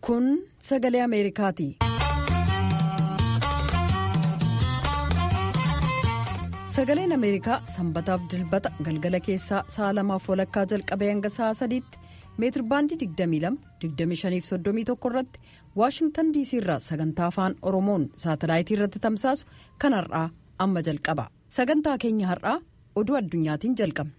Kun sagalee Ameerikaati. Sagaleen Ameerikaa sanbataaf dilbata galgala keessaa sa'a lamaaf walakkaa jalqabee hanga sa'a sadiitti meetirbaandii 22-25-31 irratti waashingtan diisii irraa sagantaa afaan oromoon saatalaayitii irratti tamsaasu kan har'aa amma jalqaba sagantaa keenya har'aa oduu addunyaatiin jalqabna.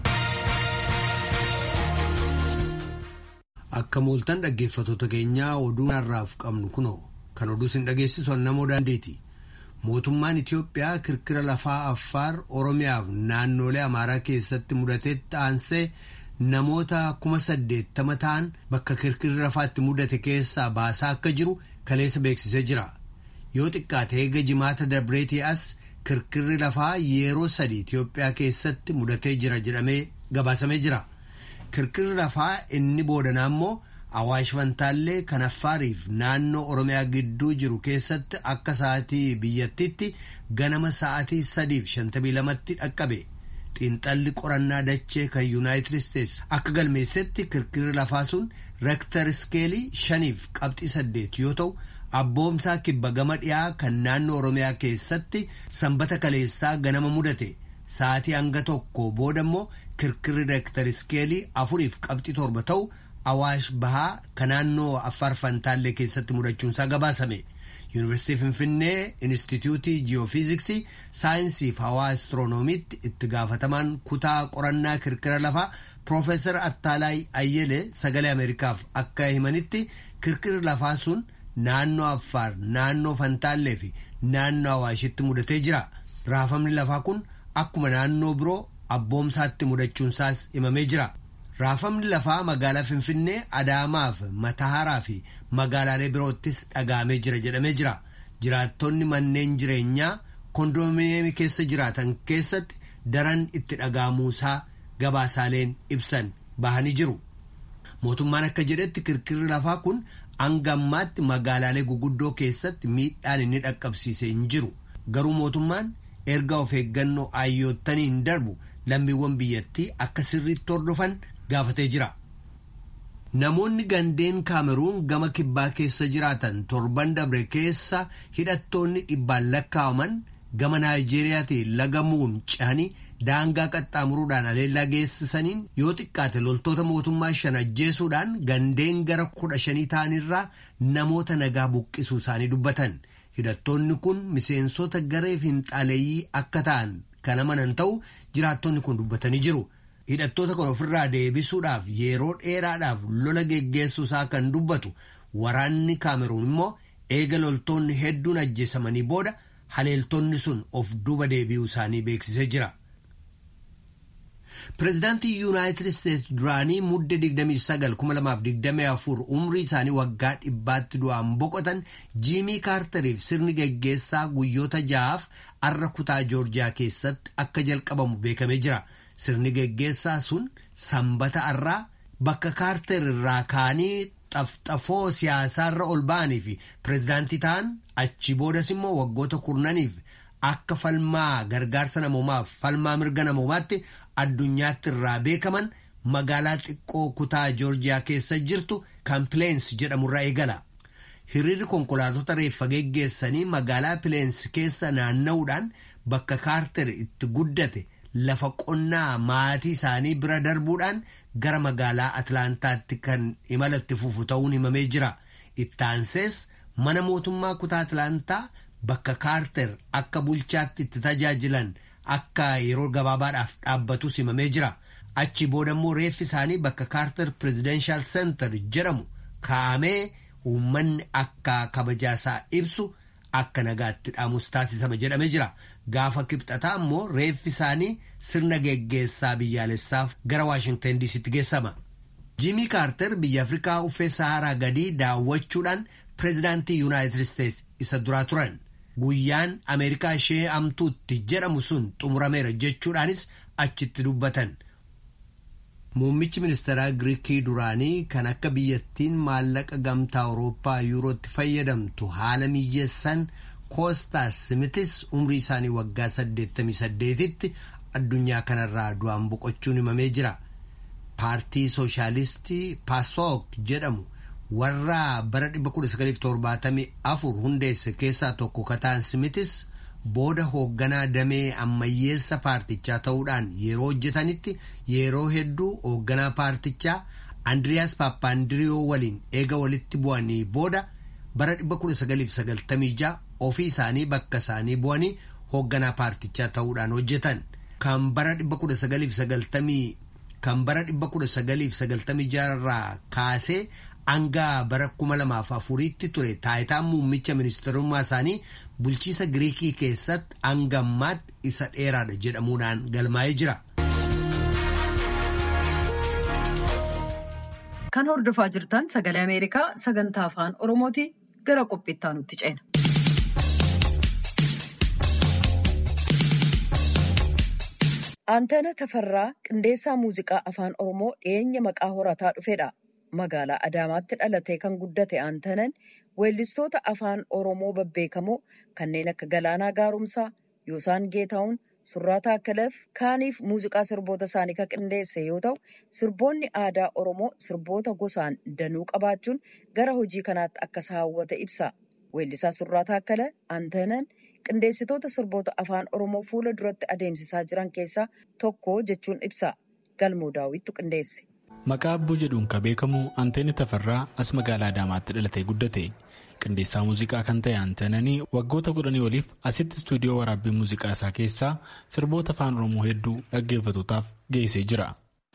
Akka mooltan dhaggeeffatoota keenyaa oduu har'aaf qabnu kunoo kan oduu sin dhageessisu namoo daandeeti. Mootummaan Itiyoophiyaa kirkira lafaa Affaar Oromiyaaf naannolee Amaaraa keessatti mudatetti aansee namoota kuma saddeettama ta'an bakka kirkirri lafaatti mudate keessaa baasaa akka jiru kaleessa beeksisee jira. Yoo xiqqaate eega jimaata dabreetii as kirkirri lafaa yeroo sadii Itiyoophiyaa keessatti mudatee jira jedhamee gabaasamee jira. Kirkirri lafaa inni boodanaa immoo Awaash Fantaallee kan Affaariif naannoo Oromiyaa gidduu jiru keessatti akka sa'aatii biyyattiitti ganama sa'aatii sadiif shantamii lamatti dhaqqabe. Xiinxalli qorannaa dachee kan Yuunaayitid Isteetsi akka galmeessetti kirkirri lafaa sun reektar iskeelii shaniif qabxii saddeet yoo ta'u abboomsaa kibba gama dhiyaa kan naannoo Oromiyaa keessatti sanbata kaleessaa ganama mudate. Sa'aatii hanga tokko booda immoo kirkirri reektar iskeelii afuriif qabxii torba ta'u. Awaash bahaa kan naannoo Affaar Fantaallee keessatti mudachuunsaa gabaasame. Yuunivarsiitii Finfinnee Inistituutii Ji'oofiiziksii Saayinsii fi Hawaa Astiroonomiitti itti gaafatamaan kutaa qorannaa kirkira lafaa Piroofeesar Attaalaay Ayyelee sagalee Ameerikaaf akka himanitti kirkirri lafaa sun naannoo Affaar, naannoo Fantaallee fi naannoo Awaashitti mudatee jira. Raafamni lafaa kun akkuma naannoo biroo abboomsaatti mudachuunsaas himamee jira. Raafamni lafaa magaalaa Finfinnee Adaamaaf Mataaraa fi magaalaalee biroottis dhagaamee jira jedhamee jira. Jiraattonni manneen jireenyaa kondominiyeemii keessa jiraatan keessatti daran itti dhagaamuusaa gabaasaaleen ibsan bahanii jiru. Mootummaan akka jedhetti kirkirri lafaa kun hanga ammaatti magaalaalee guguddoo keessatti miidhaan inni dhaqqabsiise hin jiru. Garuu mootummaan erga of eeggannoo ayyoottaniin darbu lammiiwwan biyyattii akka sirriitti hordofan. gaafatee jira. Namoonni gandeen kaameruun gama kibbaa keessa jiraatan torban dabre keessa hidhattoonni dhibbaan lakkaa'aman gama Naayijeeriyaatiin lagamuun cehanii daangaa qaxxaamuruudhaan aleellaa geessisaniin yoo xiqqaate loltoota mootummaa shan ajjeesuudhaan gandeen gara kudha shanii ta'anirraa namoota nagaa buqqisuu isaanii dubbatan. Hidhattoonni kun miseensota garee finxaaleeyyii akka ta'an kan amanan ta'u jiraattonni kun dubbatanii jiru. hidhattoota kan ofirraa deebisuudhaaf yeroo dheeraadhaaf lola geggeessuu isaa kan dubbatu waraanni kaameruun immoo eega loltoonni hedduun ajjeesamanii booda haleeltonni sun of duuba deebi'uu isaanii beeksisee jira. Pireezidaantii Yuunaayitid Isteetsi duraanii mudde 29,2024 umrii isaanii waggaa dhibbaatti du'aan boqotan Jiimii Kaartariif sirni geggeessaa guyyoota ja'aaf arra kutaa Joorjiyaa keessatti akka jalqabamu beekamee jira. Sirni geggeessaa sun sanbata irraa bakka kaarter irraa kaanii xafxafoo siyaasaarra ol ba'anii fi pireezidaantii ta'an achi boodas immoo waggoota kurnaniif akka falmaa gargaarsa namoomaaf falmaa mirga namoomaatti addunyaatti irraa beekaman magaalaa xiqqoo kutaa joorjiyaa keessa jirtu kan pileensi jedhamurraa eegala. Hiriirri konkolaatota reeffa geggeessanii magaalaa pileensi keessa naanna'uudhaan bakka kaarter itti guddate. lafa qonnaa maatii isaanii bira darbuudhaan gara magaalaa Atlaantaatti kan imalatti fufu ta'uun himamee jira. Ittaansees mana mootummaa kutaa Atlaantaa bakka kaarter akka bulchaatti itti tajaajilan akka yeroo gabaabaadhaaf dhaabbatus himamee jira. Achi booda immoo reeffi isaanii bakka kaarter Presidential Center jedhamu kaa'amee uummanni akka kabajaasaa ibsu akka nagaatti dhaamus taasisama jedhamee jira. Gaafa kibxataa immoo reeffi isaanii sirna geggeessaa biyyaalessaaf gara Waashingtan diisitti geessama. Jiimii Kaarter biyya Afrikaa uffee Saharaa gadii daawwachuudhaan pireezidaantii Yuunaayitid Isteetsi isa duraa turan. Guyyaan Ameerikaa ishee amtuutti jedhamu sun xumurameera jechuudhaanis achitti dubbatan. Muummichi ministeeraa Giriikii duraanii kan akka biyyattiin maallaqa gamtaa Awurooppaa yuurootti fayyadamtu haala mijeessan Koostaas Simitis umrii isaanii waggaa 88tti addunyaa kanarraa du'aan boqochuun himamee jira. Paartii Sooshaalistii Paasook jedhamu warra bara 1974 hundeesse keessaa tokko kataan simitis booda hoogganaa damee ammayyeessa paartichaa ta'uudhaan yeroo hojjetanitti yeroo hedduu hoogganaa paartichaa andiriyaas paappaandiriyoo waliin eega walitti bu'anii booda bara 1996 ofii isaanii bakka isaanii bu'anii hoogganaa paartichaa ta'uudhaan hojjetan kan bara 1990 kan bara 1996 irraa kaasee hanga bara 2004tti ture taayitaan muummicha ministarummaa isaanii bulchiisa giriikii keessatti hanga ammaatti isa dheeraadha jedhamuudhaan galmaa'ee jira. Kan hordofaa jirtan sagalee Ameerikaa sagantaa afaan Oromooti gara qophiittaa nutti ceena. Aanteena Tafarraa qindeessaa muuziqaa afaan Oromoo dhiyeenya maqaa horataa dhufedha. Magaalaa Adaamaatti dhalatee kan guddate Aantenan weellistoota afaan Oromoo babbeekamoo kanneen akka Galaanaa Gaarumsaa, Yoosaan Geetahuun, Surraa Taakkaleef kaaniif muuziqaa sirboota isaanii kan qindeesse yoo ta'u, sirboonni aadaa Oromoo sirboota gosaan danuu qabaachuun gara hojii kanaatti akka isa hawwate ibsa. Weellisaa Surraa Taakkale Aantenan qindeessitoota sirboota afaan Oromoo fuula duratti adeemsisaa jiran keessaa tokko jechuun ibsa. Galmoo daawwittu qindeesse. Maqaa Abbuu jedhuun kan beekamu Anteeni Tafarraa as magaalaa Adaamaatti dhalatee guddate. Qindeessaa muuziqaa kan ta'e Anteenanii waggoota kudhanii oliif asitti istuudiyoo waraabbii muuziqaa isaa keessaa sirboota afaan Oromoo hedduu dhaggeeffatootaaf geessee jira.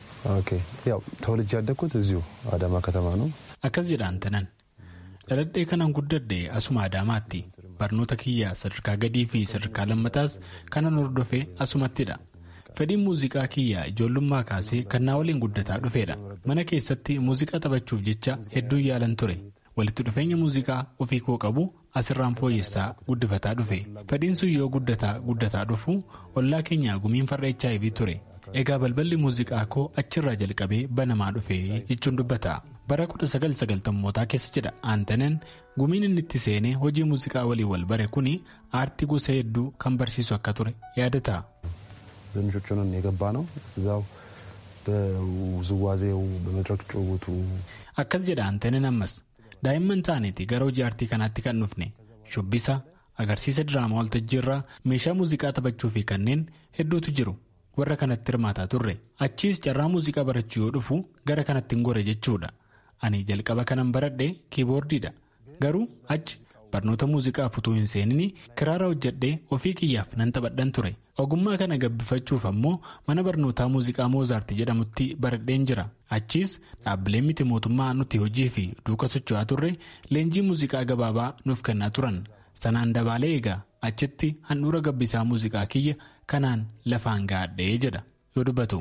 ተወልጄ ያደግኩት እዚሁ አዳማ ከተማ ነው። Akkas jedha Anteenan. Dhaladhee kanan guddadhe asuma Adaamaatti. Barnoota kiyyaa sadarkaa gadii fi sadarkaa lammataas kanan hordofee asumattidha. Fedhiin muuziqaa kiyyaa ijoollummaa kaasee kan naa waliin guddataa dhufeedha. Mana keessatti muuziqaa taphachuuf jecha hedduun yaalan ture. Walitti dhufeenya muuziqaa ofii koo qabu asirraan fooyyessaa guddifataa dhufe. Fedhiin sun yoo guddataa guddataa dhufu ollaa keenyaa gumiin farra HIV ture. Egaa balballi muuziqaa koo achirraa jalqabee banamaa dhufe jechuun dubbata. Bara 1990mootaa keessa jedha Aantanen gumiin inni itti seenee hojii muuziqaa waliin wal bare kuni aartii gosa hedduu kan barsiisu akka ture yaadata. በምንጮች ሆነን የገባ ነው እዛው በውዝዋዜው በመድረክ ጭውውቱ Akkas jedha Aantanen ammas daa'imman taaneeti gara hojii aartii kanaatti kan dhufne shubbisa agarsiisa diraamaa waltajjiirraa meeshaa muuziqaa taphachuu fi kanneen hedduutu jiru warra kanatti hirmaataa turre achiis carraa muuziqaa barachuu yoo dhufu gara kanatti hin gore jechuudha ani jalqaba kanan baradhe kiiboordiidha garuu achi barnoota muuziqaa utuu hin seenin kiraara hojjedhee ofii kiyyaaf nan taphadhan ture ogummaa kana gabbifachuuf ammoo mana barnootaa muuziqaa moozaarti jedhamutti baradheen jira achiis dhaabbileen miti mootummaa nuti hojii fi duuka socho'aa turre leenjii muuziqaa gabaabaa nuuf kennaa turan sanaan dabaalee egaa achitti handhuura gabbisaa muuziqaa kiyya kanaan lafaan gaadhee jedha yoo dubbatu.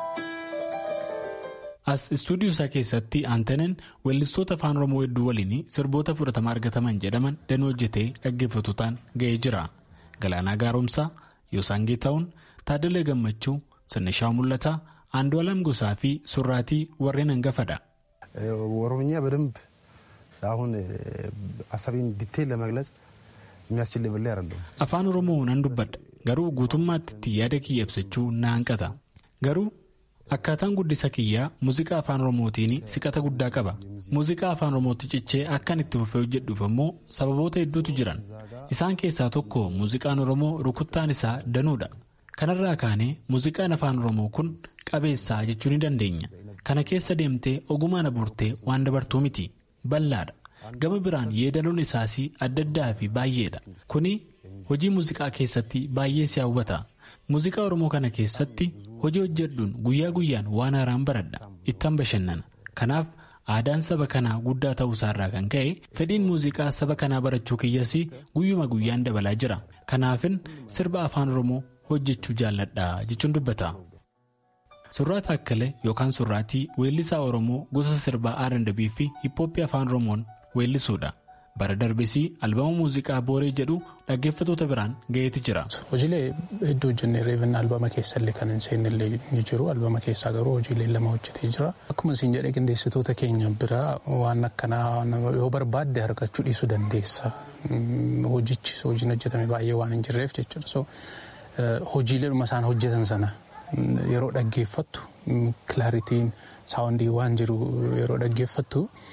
as istuudiyoo isaa keessatti aantanen weellistoota afaan oromoo hedduu waliin sirboota fudhatama argataman jedhaman danuu hojjetee dhaggeeffatootaan ga'ee jira galaanaa gaaromsaa yoosaan geetahuun taadalee gammachuu sannishaa mul'ataa aandu'alam gosaa fi surraatii warreen hangafadha. ኦሮምኛ በደንብ አሁን ሀሳቤን ዲቴይል ለመግለጽ የሚያስችል ሌቭል ላይ አይደለሁም። afaan oromoo nan dubbadha garuu guutummaatti itti yaada kiyya ibsachuu na hanqata garuu akkaataan guddisa kiyyaa muuziqaa afaan oromootiin siqata guddaa qaba muuziqaa afaan oromootti cichee akkan itti fufee hojjedhuuf ammoo sababoota hedduutu jiran isaan keessaa tokko muuziqaan oromoo rukuttaan isaa danuudha kanarraa kaanee muuziqaan afaan oromoo kun qabeessaa jechuu ni dandeenya kana keessa deemtee ogumaan abuurtee waan dabartuu miti bal'aadha gama biraan yeedaloon isaas adda addaa fi baay'eedha kuni hojii muuziqaa keessatti baay'ee si hawwata muuziqaa oromoo kana keessatti hojii hojjedhuun guyyaa guyyaan waan haaraan baradha ittan bashannana kanaaf aadaan saba kanaa guddaa ta'uusaarraa kan ka'e fedhiin muuziqaa saba kanaa barachuu kiyyas guyyuma guyyaan dabalaa jira kanaafin sirba afaan oromoo hojjechuu jaalladha jechuun dubbata. surraa taakkale yookaan surraatii weellisaa oromoo gosa sirbaa R&B fi hiphooppii afaan oromoon weellisuudha. bara darbesii albama muuziqaa booree jedhu dhaggeeffatoota biraan ga'eeti jira. hojiilee hedduu hojjennee reeffinna albama keessallee kan hin seennellee ni jiru albama keessaa garuu hojiilee lama hojjetee jira akkuma isin jedhee qindeessitoota keenya biraa waan akkanaa yoo barbaadde argachuu dhiisuu dandeessa hojichi hojiin hojjetame baay'ee waan hin jirreef jechuudha so hojiilee dhuma isaan hojjetan sana yeroo dhaggeeffattu kilaaritiin saawundii waan jiru yeroo dhaggeeffattu.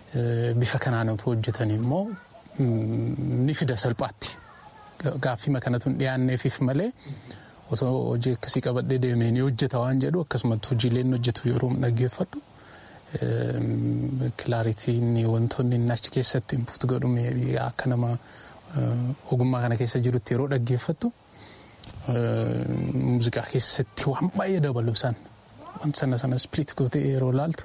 bifa kanaan otoo hojjetan immoo ni fida salphaatti. Gaaffii kanatu hin dhiyaanneefif malee osoo hojii akkasii qabadhee deemee ni hojjeta waan jedhu akkasumatti hojiileen hojjetu yeroo dhaggeeffadhu kilaaritiin wantoonni inni achi keessatti input godhu akka nama ogummaa kana keessa jirutti yeroo dhaggeeffattu muuziqaa keessatti waan baay'ee dabalu isaan wanta sana sana split gootee yeroo laaltu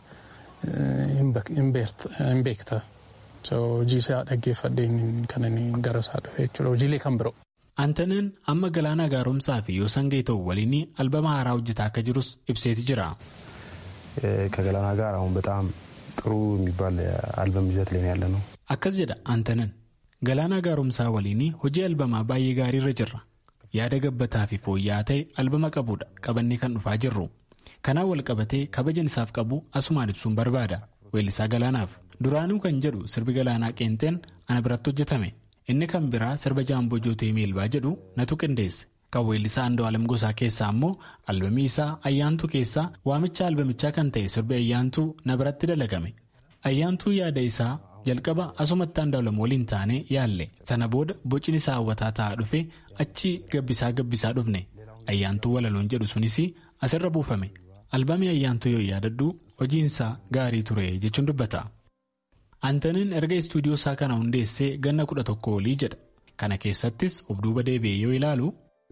hin beekta. hojii isaa dhaggeeffadheen kan inni gara isaa dhufe jechuudha hojiilee kan biroo. Antaneen amma galaana gaaromsaa fi Yoosan Geetoo waliin albama haaraa hojjetaa akka jirus ibseeti jira. ከገላና ጋር አሁን በጣም ጥሩ የሚባል አልበም ይዘት ላይ ያለ ነው። akkas jedha Antanen galaana gaaromsaa waliin hojii albamaa baay'ee gaariirra jirra yaada gabbataa fi fooyya'aa ta'e albama qabudha qabannee kan dhufaa jirru kanaan wal qabatee kabajan isaaf qabu asumaan ibsuun barbaada weellisaa galaanaaf duraanuu kan jedhu sirbi galaanaa qeenxeen ana biratti hojjetame inni kan biraa sirba jaamboo jootee meelbaa jedhu natu qindeesse kan weellisaa Andu'aalam Gosaa keessaa immoo albamii isaa ayyaantuu keessaa waamicha albamichaa kan ta'e sirbi ayyaantuu na biratti dalagame ayyaantuu yaada isaa jalqaba asumatti Andu'aalam waliin taane yaalle sana booda bocni isaa hawwataa ta'aa dhufe achi gabbisaa gabbisaa dhufne ayyaantuu walaloon jedhu sunis asirra buufame albamii ayyaantuu yoo yaadadhu hojiinsaa gaarii ture jechuun dubbata. Antaniin erga istuudiyoo isaa kana hundeessee ganna kudha tokko olii jedha kana keessattis of duuba deebi'ee yoo ilaalu.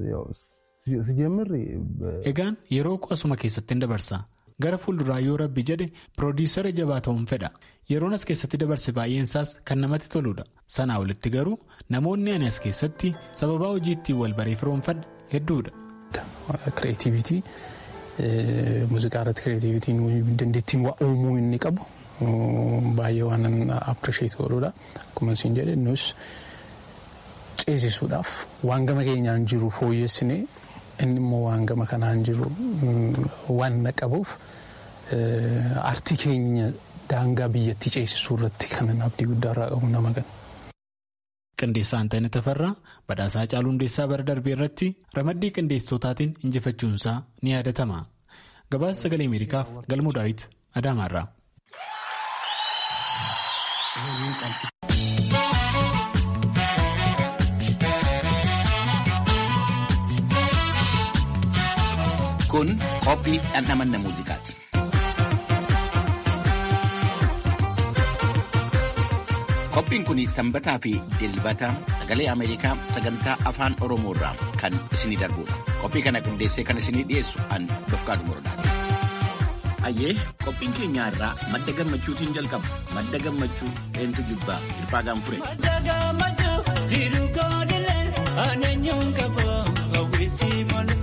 Egaan yeroo asuma keessatti hin dabarsa gara fuulduraa yoo rabbi jedhe piroodiisara jabaa ta'uun fedha yeroon as keessatti dabarse baay'een isaas kan namatti toludha sanaa olitti garuu namoonni ani as keessatti sababaa hojii ittiin wal baree firoomfadha hedduudha. Kireetiivitii muuziqaa irratti kireetiivitiin dandeettiin waa uumuu inni qabu baay'ee waan appirisheet godhudha akkuma isin jedhe nus. ceesisuudhaaf waan gama keenyaan jiru fooyyessinee inni immoo waan gama kanaan jiru waan qabuuf aartii keenya daangaa biyyattii ceesisuu irratti kan abdii guddaa irraa qabu nama gana. Qindeessaa Antaayinaa Tafarraa badhaasaa Caaluu Hundeessaa bara darbee irratti ramaddii qindeessitootaan injifachuunsaa ni yaadatama. Gabaasa sagalee Ameerikaaf Galmuu Daawit Adaamaarraa. Kun qophii dhandhamanna muuziqaati. Qophiin kun sanbataa fi dilbata sagalee Ameerikaa sagantaa afaan Oromoo irraa kan isinii darbudha. Qophii kana qindeessee kan isinii dhiyeessu an Dofqaadu Morodaati. Ayyee qophiin keenya irraa madda gammachuutiin jalqaba. Madda gammachuu eentu jibbaa hirphaa gaanfure. Madda gammachuu jiru koodilee aaneenyuun qaboo hawwisii malee.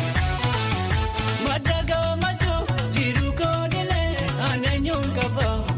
Madda gammachuu jiru koodilee aaneenyuun qabaa.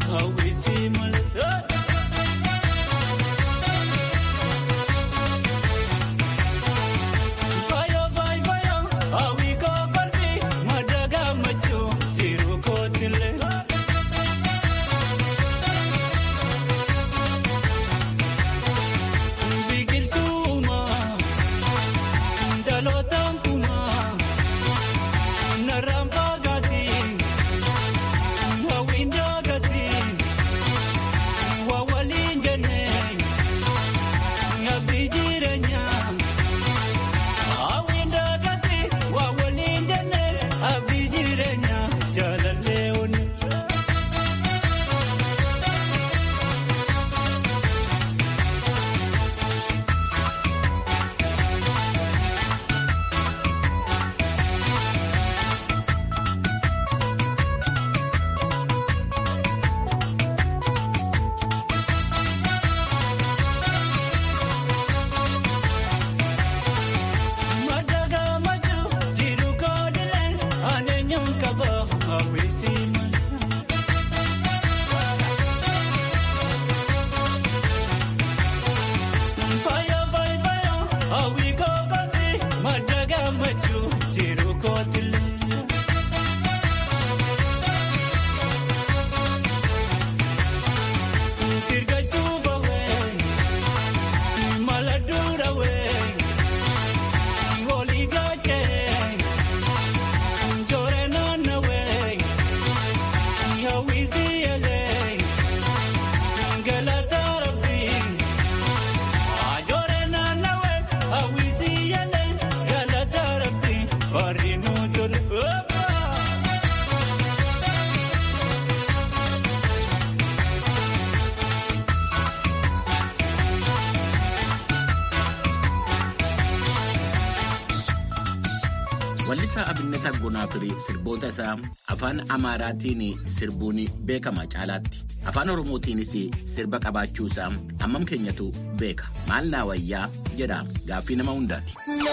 Weellisaa Abinnet Aggonaa Firii sirboota isaa afaan Amaaraatiin sirbuun beekama caalaatti. Afaan Oromootiinis sirba qabaachuu isaa hammam keenyatu beeka. Maal naa wayyaa jedha gaaffii nama hundaati.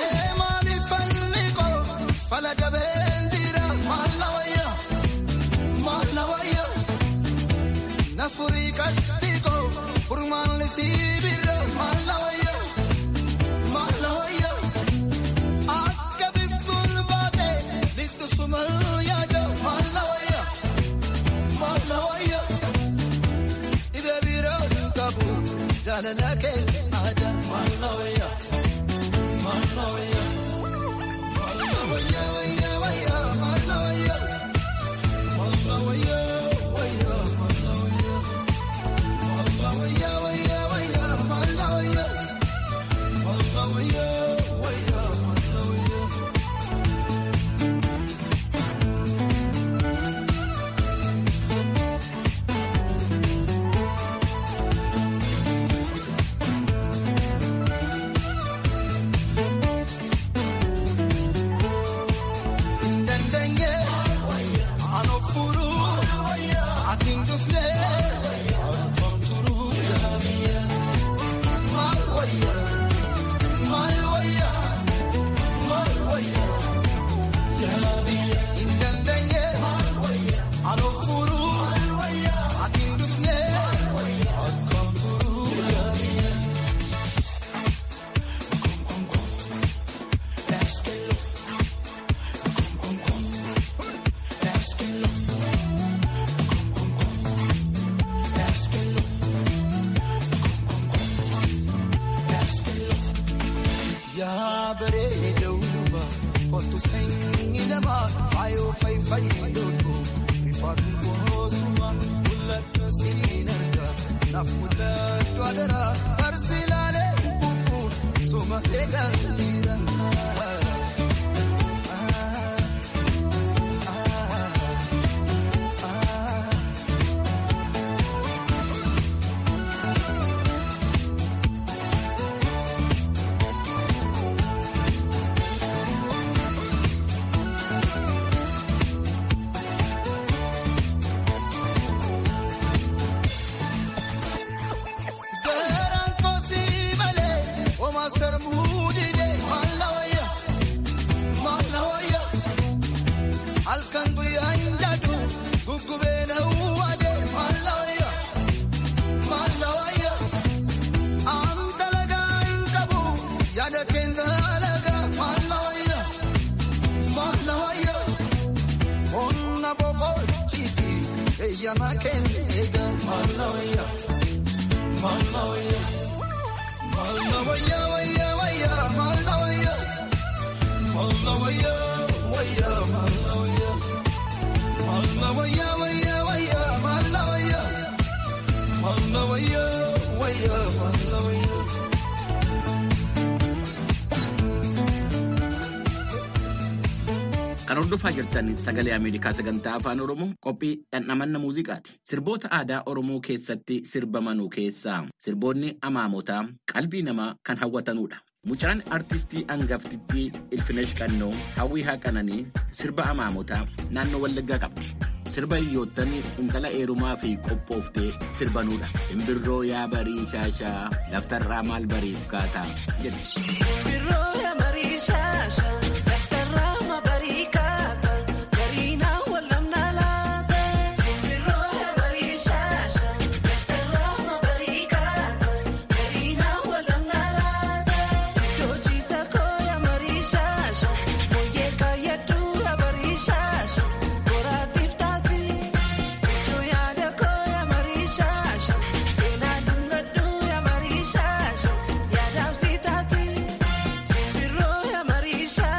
Jaalala kee aadaa maal wayya maal wayya maal wayya wayya wayya maal wayya maal wayya wayya maal wayya maal wayya wayya wayya maal wayya maal wayya wayya maal wayya. Yaa bareedoo kottu sanyii namaa faayoo faayifaayidoo rifaatu boosuma mul'atu siin argaa naaf mul'atu adaraa barsi laalee kufu soma eegaa jira. Garaan kosii malee oma sarmuu didee maalla wayya maalla wayya halkan guyyaa hin jaadu guggubee na uwwadee maalla wayya maalla wayya aan dalagaa hin qabu yaada keenya alagaa maalla wayya maalla wayya onna boqochiisi eeyyamaa keenya eegaa maalla wayya. Malawaya, Malawaya, waya, waya, Malawaya, Malawaya, waya, Malawaya, Malawaya, waya, waya, Malawaya, Malawaya, waya, Malawaya. Kan hordofaa jirtan sagalee Ameerikaa sagantaa afaan Oromoo qophii dhandhamanna muuziqaati. Sirboota aadaa Oromoo keessatti sirbamanuu keessaa sirboonni amaamotaa qalbii namaa kan hawwatanudha. Mucaan artistii hangaftittii Ilfinesh Qannoo hawwii haqananii sirba amaamotaa naannoo Wallaggaa qabdi. Sirba hiyyoottan intala eerumaa fi qophooftee sirbanudha. Simbirroo yaa barii shaashaa laftarraa maal bariif kaataa jedhu. Simbirroo yaa marii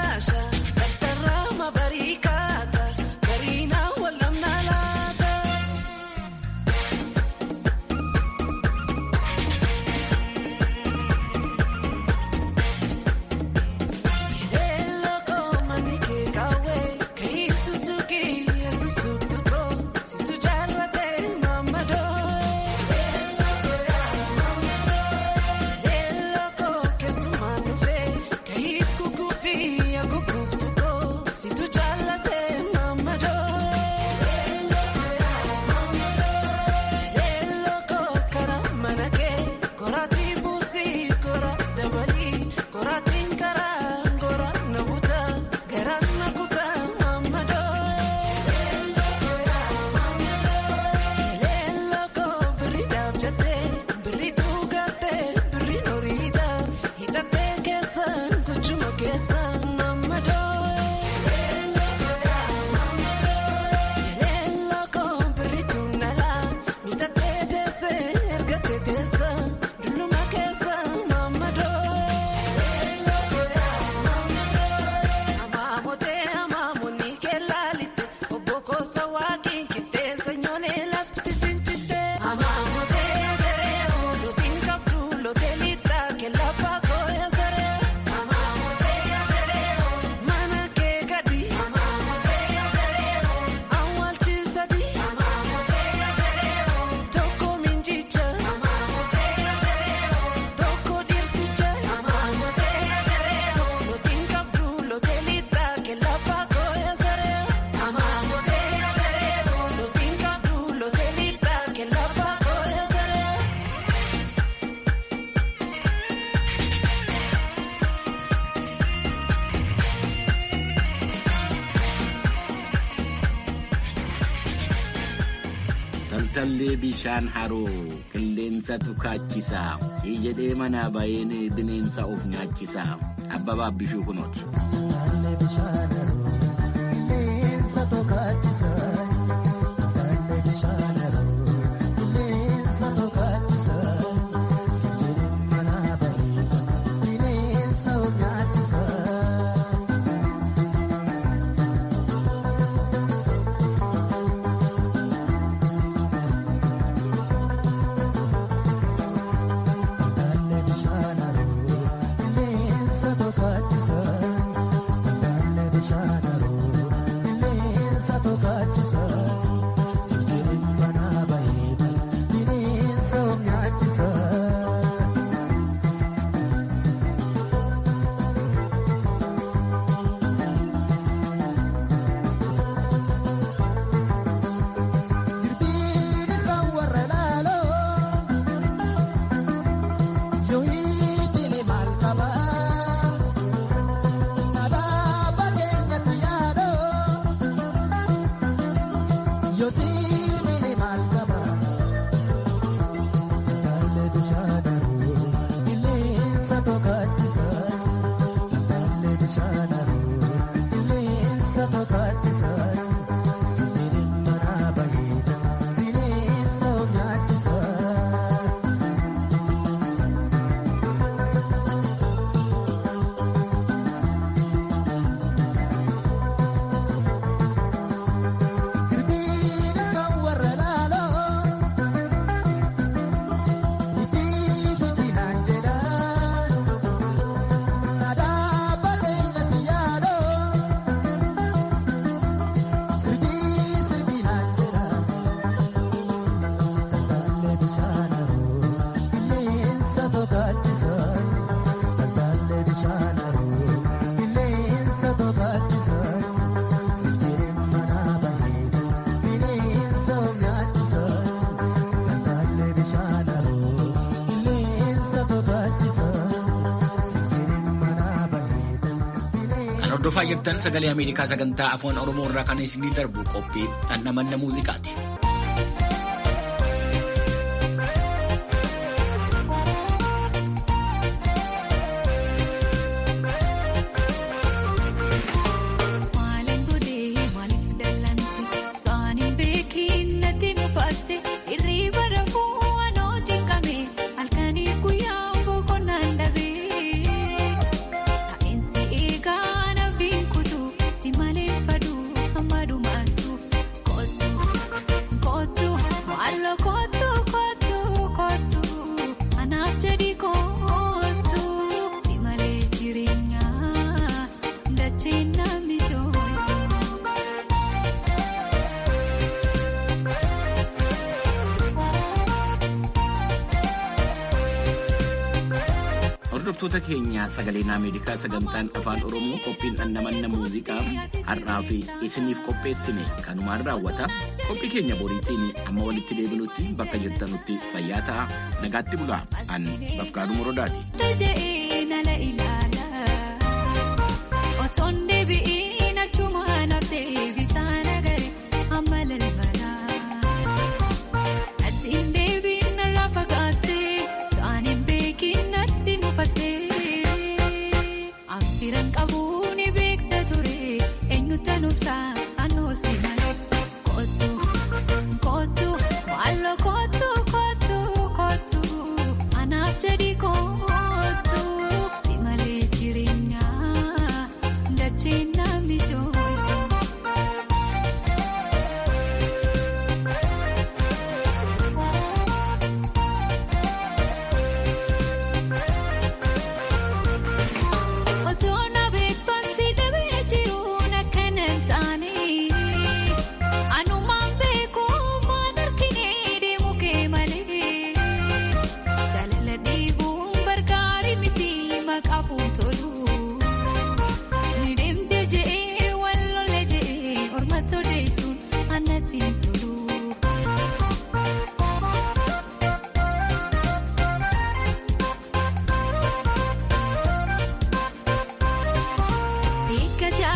tallee bishaan haroo qilleensa tukaachisa sii jedhee manaa baheen bineensa of nyaachisa abbabaaf bishuu kunooti. Hordofaa jirtan sagalee Ameerikaa sagantaa afaan Oromoo irraa kan isinii darbu qophii dhandhamanna muuziqaati. Hordoftoota keenya sagaleen Ameerikaa sagantaan afaan Oromoo qophiin dhandhamanna muuziqaa har'aa fi isiniif qopheessine kanumaan raawwata. Qophii keenya boriitiin amma walitti deebinutti bakka jirtanutti fayyaa ta'a. Nagaatti bulaa. An Bafqaaduu Morodaati.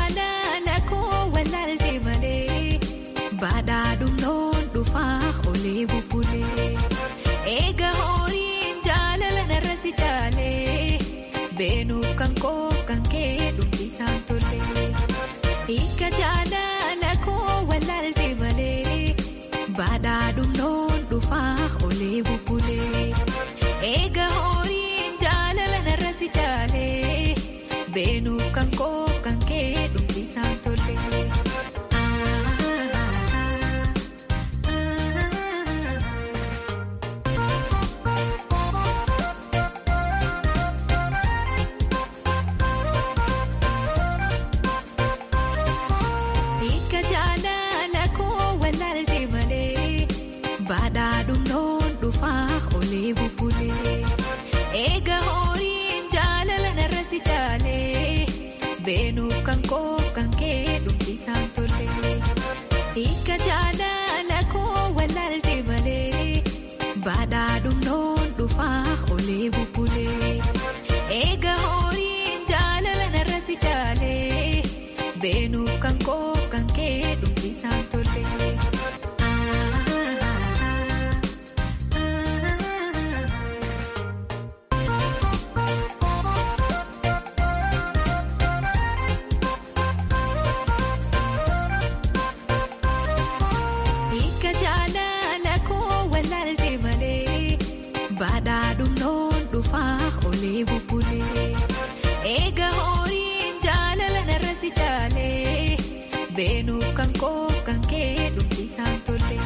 Badhaadhuun dhufaa olee. olee bubbulee eega horiin jaalala narratti caalee beenuuf kan koo kan kee dhumbisaan tollee hiika jaalala koo walaaltee malee baadhaa dhumnoon dhufaa olee bubbulee eega horiin jaalala narratti caalee beenuuf kan koo kan kee dhumbisaan tollee. Hiika jaalala koo walaaltee malee baadhaa dhumnoon dhufaa olee bubbulee eega horiin jaalala narratti caalee beenuuf kan koo kan kee dhumbisaan tollee hiika jaalala koo walaaltee malee baadhaa dhumnoon dhufaa olee bubbulee eega horiin jaalala narratti caalee beenuuf kan koo kan kee dhumbisaan tollee. Hiika